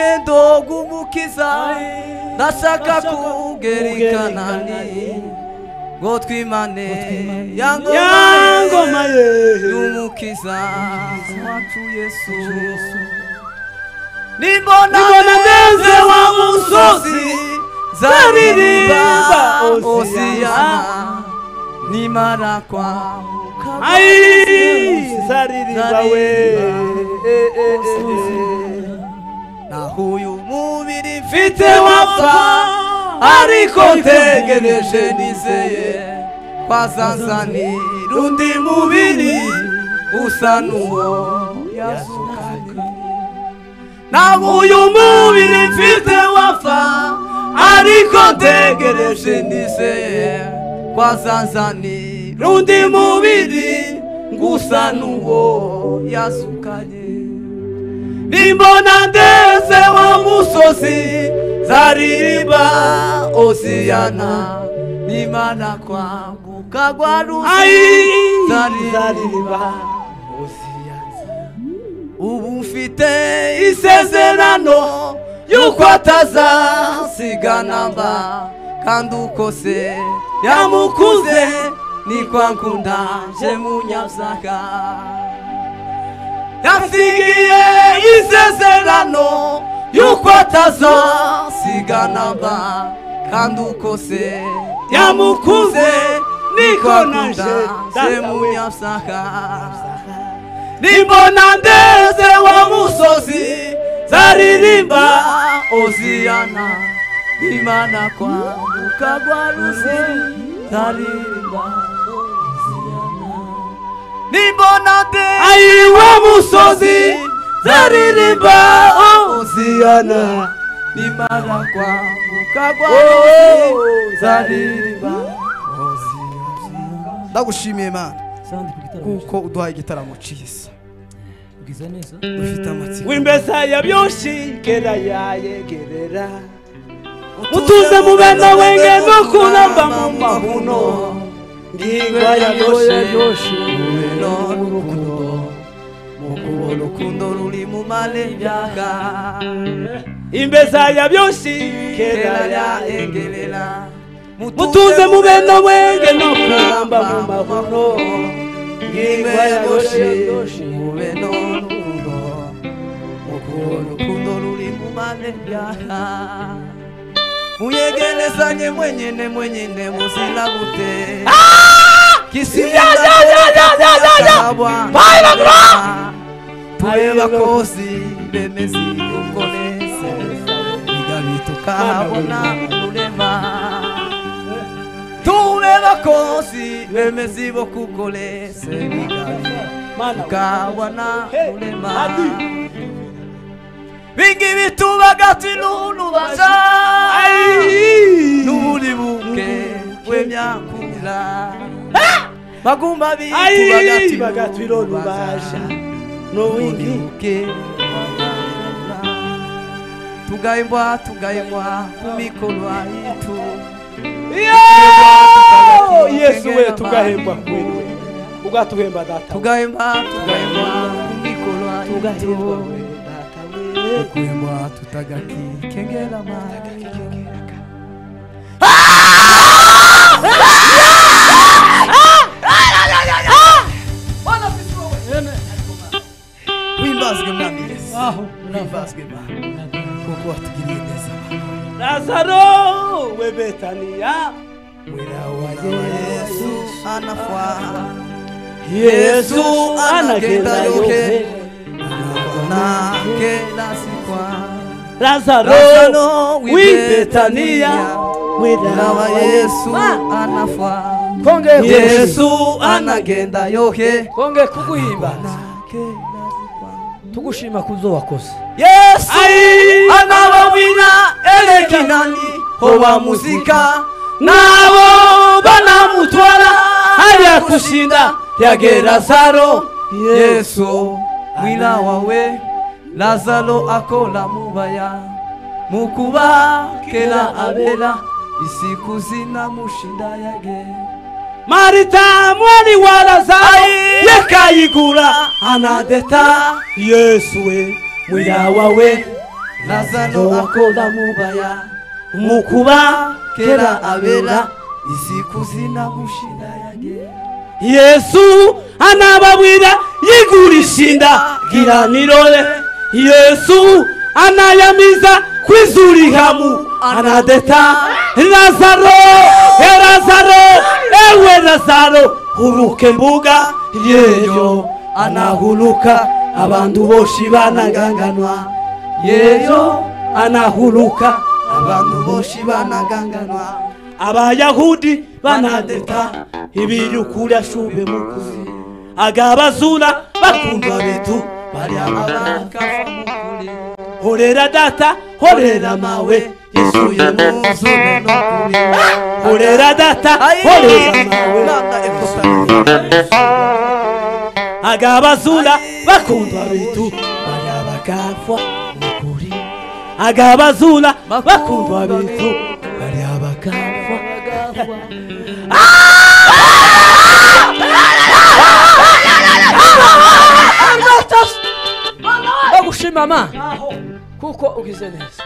gendo bw'umukiza nashaka kugerekana ni ngo twimane ya ngoma yangoma ye ye y'umukiza wacu yesu nimbona Nimbona neze neze wa wa musozi zaririmba zaririmba osiyana nimara kwamuka ayi zaririmba we naho uyu mubiri mfite mfite wapfa wapfa ariko ntegereje nizeye kwazazani rundi mubiri usa n'uwo yazukanye naho uyu mubiri mfite wapfa ariko ntegereje nizeye kwazazani rundi mubiri gusa n'uwo yazukanye nimbona ndeze wa musozi zaririmba osiyana nimana kwambuka gwa ayi ruzi zaririmba zaririmba ubu mfite isezerano yuko atazasigana mba kandi uko se yamukuze niko ankundaje munyabyaga yasigiye isezerano yuko atazasigana mba kandi uko se yamukuze niko ankundaje munyabyaga nimbona ndeze wa musozi zaririmba osiyana imana kwambuka gwa ruzi zaririmba osiyana nimbona ndeze ayi wa musozi musozi zaririmba osiyana ziyana imana kwambuka gwa Oh, ruzi zaririmba ndagushimiye mana sandi ku gitaramo kuko uduhaye igitaramo cyiza ugize neza dufite amatsiko wimbesa yabyoshikera yayegerera mutuze mube na wenge no kuramba mu mahuno ngingwa yabyoshe n'urukundo mu kubona urukundo ruri mu malebyaga imbesa yabyoshikera kera yayegerera yaengerera mutuze mube na wenge no kuramba mu mahuno ngingwa ingwe yabyoshe yagoshe mube n'urukundo mu kubona urukundo ruri mu malebyaga muyegerezanye mwenyene mwenyene muzira gute kisi mudakabwa tureba kozi bemeze uko neza bigabita ukabona urema tureba kozi bemeze bo kuko neza bigabita mana ukabona Hey, urema Adi. bingi bitubaga tinunubaza n'uburi buke w'emyakura bagumba bitubaga Ayi, tinunubaza bagatwironubaza. n'uwingi ubuke tugaimbwa tugaimbwa ku mikoro yitu yesu we tugahembwa kweriwe ugatuhemba data tugaimbwa tugaimbwa ku mikoro yitu kuimbwa tutagakikengera mara wimbazwe mwami yesu aho wimbazwe mana kuko watugiriye neza mana lazaro we betaniya wirawaye yesu anafwa yesu anagenda yohe nake nasikwa lazaro Lazaro wi betaniya nawa yesu anafwa yesu anagenda yohe konge kuguhimba nake nasikwa tugushima ku zo wakoze yesu Ayi. anababwira erekinani hoba muzika nabo banamutwara hariya kushinda yagera zaro yesu mwina wawe lazaro akola mubaya mukuba kera abera isiku zina mushinda yage marita mwari wa lazaro yakayigura anadeta yesu we mwirawa we lazaro akola akola mu baya mu kubakera kera abera abera isi kuzina mushina yange yesu anababwira yigurisha inda giranirore yesu anayamiza kwizurihamu anadeta lazaro e lazaro ewe lazaro huruke mbuga yeyo anahuluka abantu boshi banaganganwa yeyo anahuluka abantu boshi banaganganwa abayahudi banadeta ibirukura shube mukuzi agabazura bakundwa bitu barya abakafa mukuri horera data horera mawe isuye mu nzu nokuri horera data horera mawe agabazura bakundwa bitu barya bagafwa mukuri agabazura bakundwa bitu barya bagafwa bagushima ma kuko ugize neza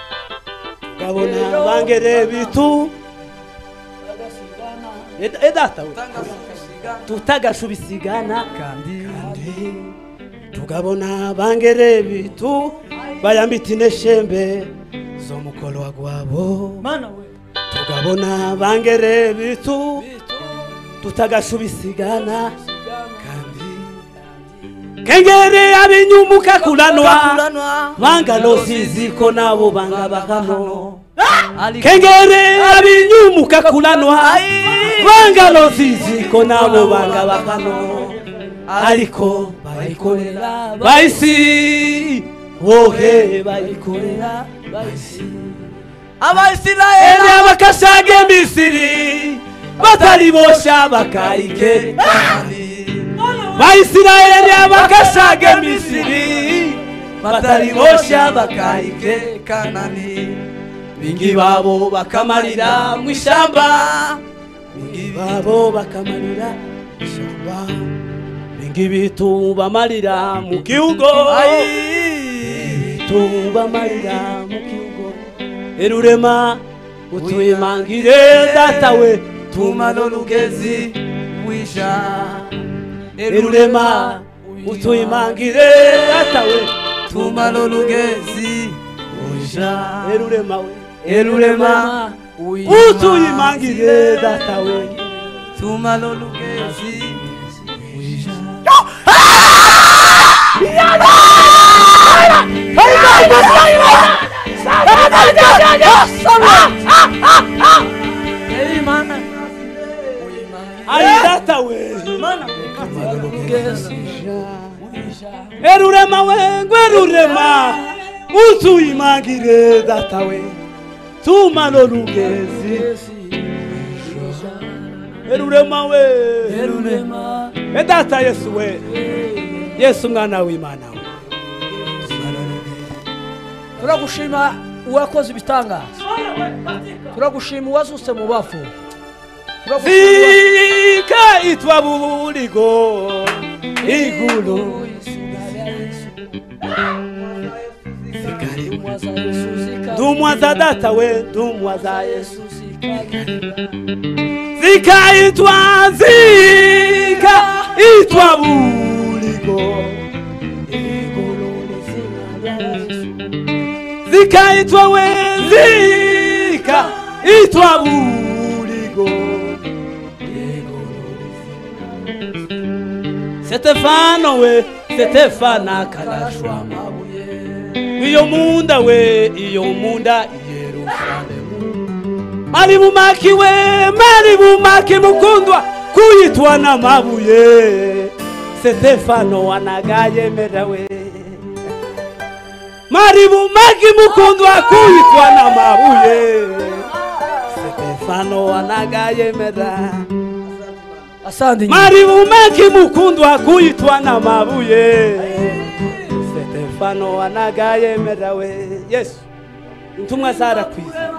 kabona bangere bitu E- e data we tutagacubisigana kandi tugabona bangere bitu bayambita ineshembe zo mukolwa gwabo mana we tugabona bangere bitu tutagacubisigana kandi kengere abinyumuka kulanwa banga nosiziko nabo banga bakamo kengere abinyumuka kulanwa banga nosiziko nabo banga bakamo ariko bayikorera bayisi wohe bayikorera bayisi abaisirayeli ene abakashaga emisiri batari bosha bakayike bayisirayeli abakashaga emisiri batari bosha bakayike kanani bingi babo bakamarira mu ishyamba bingi babo bakamarira mu ishyamba bingi bitu bamarira mu gihugu bitu bamarira mu gihugu erurema utuyimangire datawe tumano tumano lugezi wisha erurema utuyimangire datawe tumano lugezi wisha erurema we erurema utuyimangire datawe tumano lugezi wisha Ai data we Erurema we ngwerurema utuyimagire data we tuma lolugezi Erurema we E data Yesu we Yesu mwana w'Imana we turagushima uwakoze ibitangaza turagushima uwazutse mu bafu turagushima Fika itwa buligo igulu Dumwaza Yesu zika- Dumwa za data we dumwa za Yesu Yesu zika- zikaitwa zika itwa buligo zikaitwa we zika itwa buligo setefano we setefana kalashwa mabuye iyo munda we iyo munda yerusalemu mari bumaki we mari bumaki mukundwa kuyitwa n'amabuye setefano wanagayemerewe mari bumaki mukundwa kuyitwa n'amabuye setefano wanagayemera asandi nyina. mari bumaki mukundwa kuyitwa n'amabuye setefano wanagayemerewe yesu intumwa zarakwiza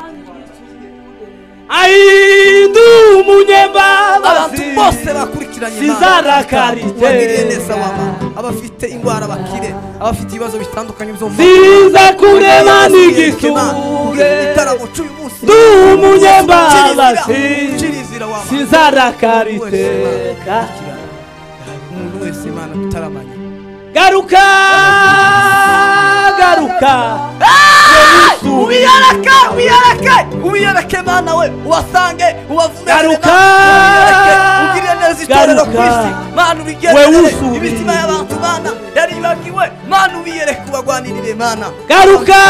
ai ndi umunyembabazi abantu bose bakurikira dushakiranye Sinzarakarije. ubagirire neza wama abafite indwara bakire abafite ibibazo bitandukanye byo mu ziza kurema n'igisure igitaramo cy'uyu munsi ndi umunyembaraga ucirizira wama sinzarakariteka umuntu wese imana utaramanye garuka garuka ubiyarake ubiyarake ubiyarake mana we ubasange ubavume Garuka! ugirire neza itorero ku Garuka! isi mana We ubigenzere wusubire. imitima y'abantu mana yaribagiwe mana ubiyereke ubagwanirire mana garuka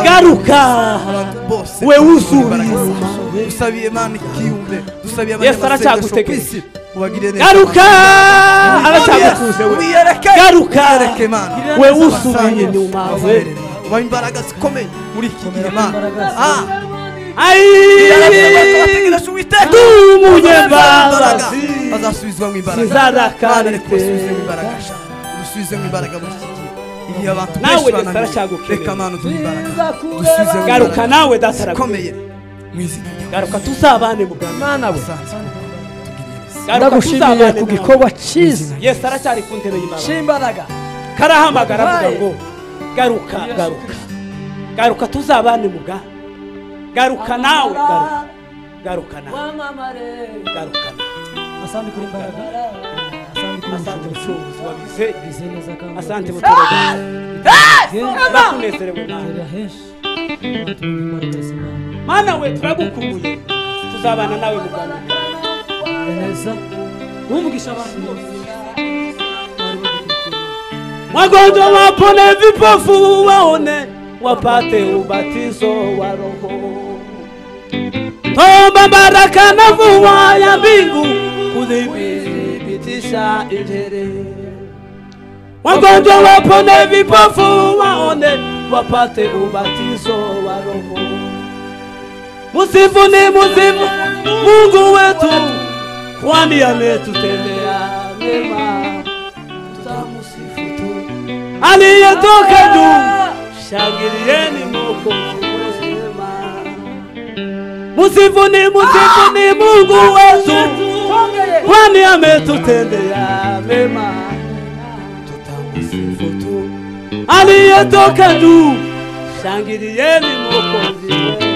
garuka abantu bose We wusubire. usabiye mana ikiyumve dusabiye Yesu abanyamasengesho ku aracyagutegeka. isi ubagirire neza garuka aracyagukuze we ubiyereke Garuka! ubiyereke mana we Ubasange, wusubiye nyuma we ubaberere. ubahe imbaraga zikomeye muri iki gihe mana Ah, ai bategereje uwiteka ndi umunyembaraga bazasubizwamo imbaraga Mana, Sinzarakarite. reka ubasubizemo imbaraga sha. ubusubizemo imbaraga muri iki gihe igihe abantu Nawe benshi Data bananiwe aracyagukeneye. reka mana uduhe imbaraga Biza kureba. udusubizemo garuka imbaraga nawe data arakomeye zikomeye mu izina ryawe garuka tuzabane muganga mana we usanzwe tugirire neza garuka ndagushimiye tuzabane ku muganga. gikorwa cyiza yesu aracyari ku ntebe y'imana cy'imbaraga karahamagara avuga Wabaye. ngo garuka garuka garuka tuzabane muga garuka nawe garuka garuka nawe wamamare garuka nawe Asante kuri imbaraga. Asante kuri asante ubushobozi. mucuruzi wabize Bize neza kandi asante wabize. muturage turakunezerewe nawe Tera henshi. Natuma imbaraga z'Imana. mana we turagukumbuye tuzabana nawe muganga Neza. Wumvisha abantu bose. Bari bagukurikira. mwagonjwa wapone vipofu waone wapate ubatizo wa roho tomba baraka na mvua ya mbingu kudhibitisha injere wagonjwa wapone vipofu waone wapate ubatizo wa roho musifu ni muzimu mungu wetu kwani ametutendea mema tutamusifu tu aliyetoka juu, shangilieni Mwokozi mwema. Musifu ni musifu ni Mungu wetu, kwani ametutendea mema. Tutamusifu tu aliyetoka juu, shangilieni Mwokozi mwema.